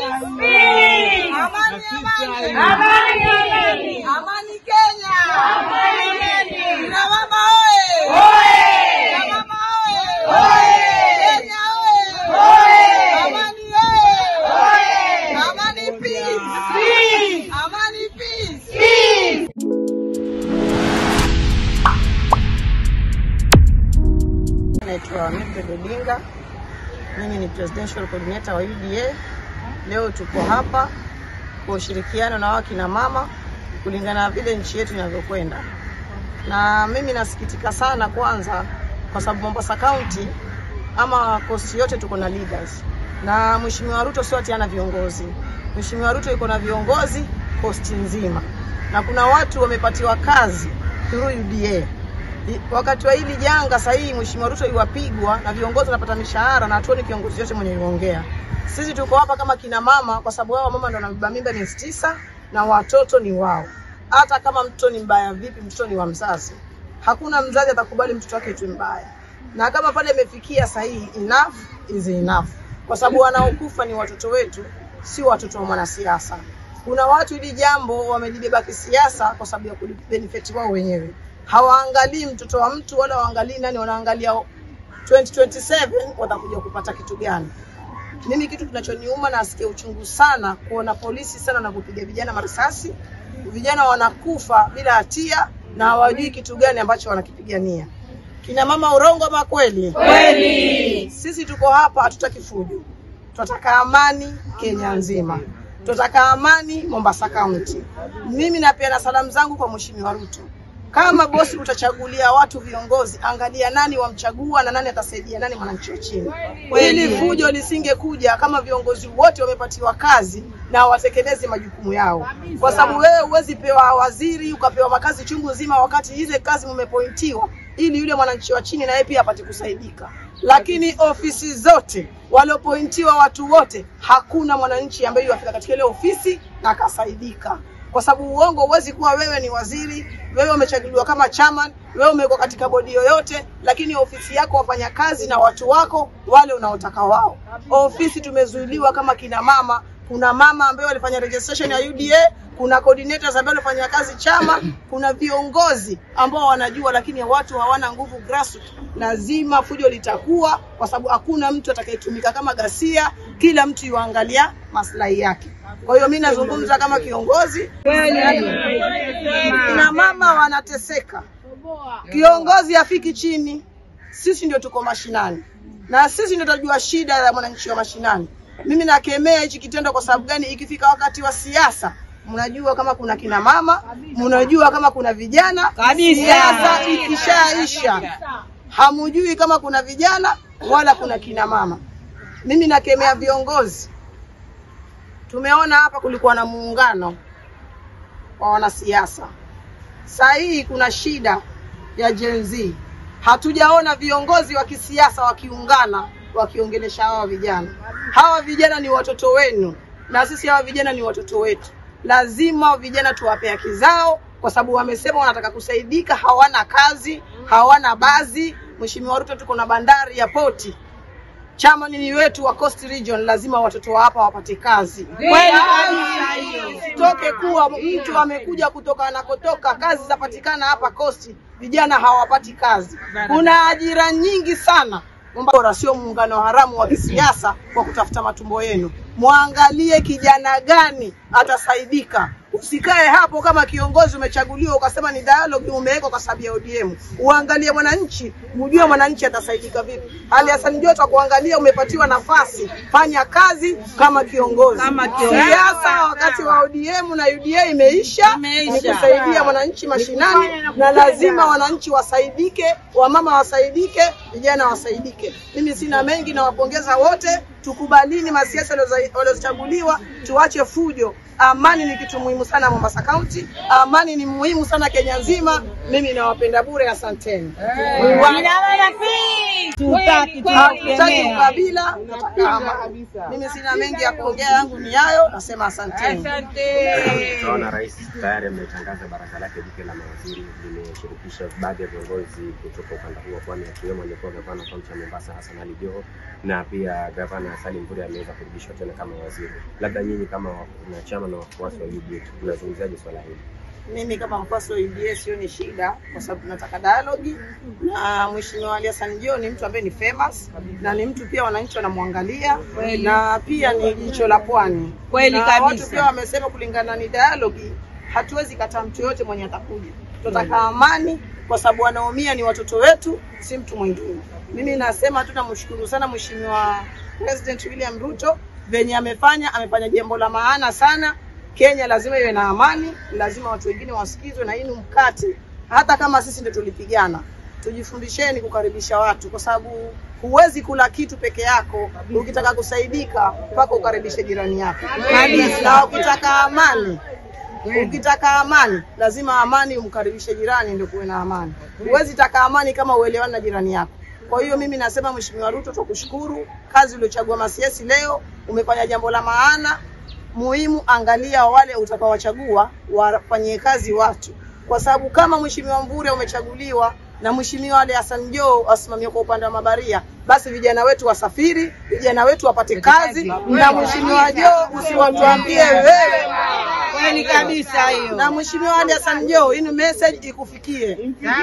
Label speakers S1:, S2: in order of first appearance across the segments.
S1: Amani, amani. Amani Kenya. Kina mama oye. Kina mama oye. Kenya oye. Amani oye. Amani peace. Amani peace.
S2: Naitwa Mildred Odinga, mimi ni presidential coordinator wa UDA. Leo tuko hapa kwa ushirikiano na wakina mama kulingana na vile nchi yetu inavyokwenda, na mimi nasikitika sana kwanza, kwa sababu Mombasa County ama kosti yote tuko na leaders, na Mheshimiwa Ruto sio ati hana viongozi. Mheshimiwa Ruto yuko na viongozi kosti nzima, na kuna watu wamepatiwa kazi through UDA I- wakati wa hili janga sahihi, Mheshimiwa Ruto iwapigwa na viongozi wanapata mishahara na hatuoni kiongozi yote mwenye yuongea. Sisi tuko hapa kama kina mama, kwa sababu wao mama ndo wanabeba mimba miezi tisa na watoto ni wao. Hata kama mtoto ni mbaya vipi, mtoto ni wa mzazi. Hakuna mzazi atakubali mtoto wake tu mbaya, na kama pale imefikia sahihi, enough is enough, kwa sababu wanaokufa ni watoto wetu, si watoto wa mwanasiasa. Kuna watu hili jambo wamelibeba kisiasa kwa sababu ya kubenefit wao wenyewe hawaangalii mtoto wa mtu wala waangalii nani, wanaangalia 2027 watakuja kupata kitu gani. Mimi kitu kinachoniuma na asikia uchungu sana kuona polisi sana na kupiga vijana marisasi, vijana wanakufa bila hatia na hawajui kitu gani ambacho wanakipigania. Kina mama urongo ama kweli? Kweli. Sisi tuko hapa hatutaki fujo, tunataka amani Kenya nzima, tunataka amani Mombasa County. Mimi napeana salamu zangu kwa Mheshimiwa Ruto. Kama bosi utachagulia watu viongozi, angalia nani wamchagua na nani atasaidia nani mwananchi wa chini. Hili fujo lisingekuja kama viongozi wote wamepatiwa kazi na watekeleze majukumu yao, kwa sababu wewe huwezi pewa waziri ukapewa makazi chungu nzima, wakati ile kazi mmepointiwa, ili yule mwananchi wa chini na yeye pia apate kusaidika. Lakini ofisi zote waliopointiwa watu wote, hakuna mwananchi ambaye yafika katika ile ofisi na akasaidika kwa sababu uongo, huwezi kuwa wewe ni waziri, wewe umechaguliwa kama chairman, wewe umekuwa katika bodi yoyote, lakini ofisi yako wafanya kazi na watu wako wale unaotaka wao. Ofisi tumezuiliwa kama kina mama. Kuna mama ambaye walifanya registration ya UDA, kuna coordinators ambao walifanya kazi chama, kuna viongozi ambao wanajua, lakini watu hawana nguvu grassroots. Lazima fujo litakuwa, kwa sababu hakuna mtu atakayetumika kama ghasia, kila mtu yuangalia maslahi yake. Kwa hiyo mimi nazungumza kama kiongozi. Kina mama wanateseka, kiongozi afiki chini. Sisi ndio tuko mashinani na sisi ndio tutajua shida ya mwananchi wa mashinani. Mimi nakemea hichi kitendo. Kwa sababu gani? Ikifika wakati wa siasa, mnajua kama kuna kina mama, mnajua kama kuna vijana. Siasa ikishaisha, hamujui kama kuna vijana wala kuna kina mama. Mimi nakemea viongozi Tumeona hapa kulikuwa na muungano wa wanasiasa. Saa hii kuna shida ya Gen Z. Hatujaona viongozi wa kisiasa wakiungana wakiongelesha hawa vijana. Hawa vijana ni watoto wenu na sisi hawa vijana ni watoto wetu. Lazima vijana tuwape haki zao, kwa sababu wamesema wanataka kusaidika, hawana kazi, hawana bazi. Mheshimiwa Ruto, tuko na bandari ya poti chama ni wetu wa Coast Region, lazima watoto wa hapa wapate kazi. Sitoke kuwa mtu amekuja kutoka anakotoka, kazi zapatikana hapa Coast, vijana hawapati kazi. Kuna ajira nyingi sana bora, sio muungano haramu wa kisiasa kwa kutafuta matumbo yenu. Mwangalie kijana gani atasaidika. Usikae hapo kama kiongozi umechaguliwa ukasema ni dialogue umewekwa kwa sababu ya ODM. Uangalie mwananchi, ujue mwananchi atasaidika vipi. Ali Hassan Joto kuangalia umepatiwa nafasi, fanya kazi kama kiongozi. Siasa wakati wa ODM na UDA imeisha, ni kusaidia mwananchi mashinani, na lazima wananchi wasaidike, wamama wasaidike, vijana wasaidike. Mimi sina mengi, nawapongeza wote. Tukubalini masiasa waliochaguliwa, tuache fujo. Amani ni kitu muhimu sana Mombasa County, amani ni muhimu sana Kenya nzima. Mimi nawapenda bure, asanteni.
S1: Hatutaki
S2: Hatutaki ukabila, tunataka amani. Mimi sina mengi ya kuongea, yangu ni hayo, nasema asanteni.
S3: Tunaona rais tayari ametangaza baraza lake jipya la mawaziri limeshirikisha baadhi ya viongozi kutoka ukanda huo, kwani akiwemo aliyekuwa gavana wa kaunti ya Mombasa Hassan Ali Joho na pia gavana Salim Mvurya ameweza kurudishwa tena kama waziri. Labda nyinyi kama wanachama na wafuasi wa UDA tunazungumziaje swala hili?
S2: Mimi kama mfuasi wa UDA sioni shida, kwa sababu tunataka dialogue na Mheshimiwa Ali Hassan Joho ni mtu ambaye ni famous na ni mtu pia wananchi wanamwangalia na pia ni jicho la pwani
S1: Kweli
S2: na
S1: kabisa.
S2: Watu pia wamesema kulingana ni dialogue, hatuwezi kataa mtu yoyote mwenye atakuja. Tunataka amani kwa sababu wanaumia ni watoto wetu, si mtu mwingine. Mimi nasema tu namshukuru sana Mheshimiwa President William Ruto venye amefanya, amefanya jambo la maana sana. Kenya lazima iwe na amani, lazima watu wengine wasikizwe, na hii ni mkate. Hata kama sisi ndio tulipigana, tujifundisheni kukaribisha watu, kwa sababu huwezi kula kitu peke yako. Ukitaka kusaidika, mpaka ukaribishe jirani yako, na ukitaka amani Ukitaka amani lazima amani umkaribishe jirani, ndio kuwe na amani. Huwezi taka amani kama uelewani na jirani yako. Kwa hiyo mimi nasema Mheshimiwa Ruto, tukushukuru kazi uliochagua Masiesi leo, umefanya jambo la maana muhimu. Angalia wale utakaowachagua wafanyie kazi watu, kwa sababu kama Mheshimiwa Mvurya umechaguliwa na Mheshimiwa Ali Hassan Joho asimamie kwa upande wa mabaria, basi vijana wetu wasafiri, vijana wetu wapate kazi, na Mheshimiwa Joho usiwatuambie wewe
S1: Kweli kabisa hiyo.
S2: na Mheshimiwa Ali Hassan Joho, hii ni message ikufikie.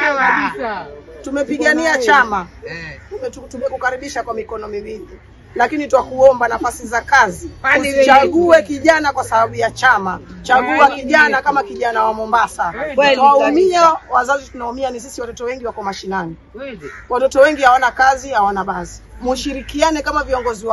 S2: Tumepigania chama, Tume- tumekukaribisha kwa mikono miwili, lakini twakuomba nafasi za kazi, usichague kijana kwa sababu ya chama. Chagua kijana kama kijana wa Mombasa.
S1: Kweli
S2: Twaumia, wazazi tunaumia, ni sisi watoto wengi wako mashinani, watoto wengi hawana kazi, hawana basi. Mushirikiane kama viongozi wa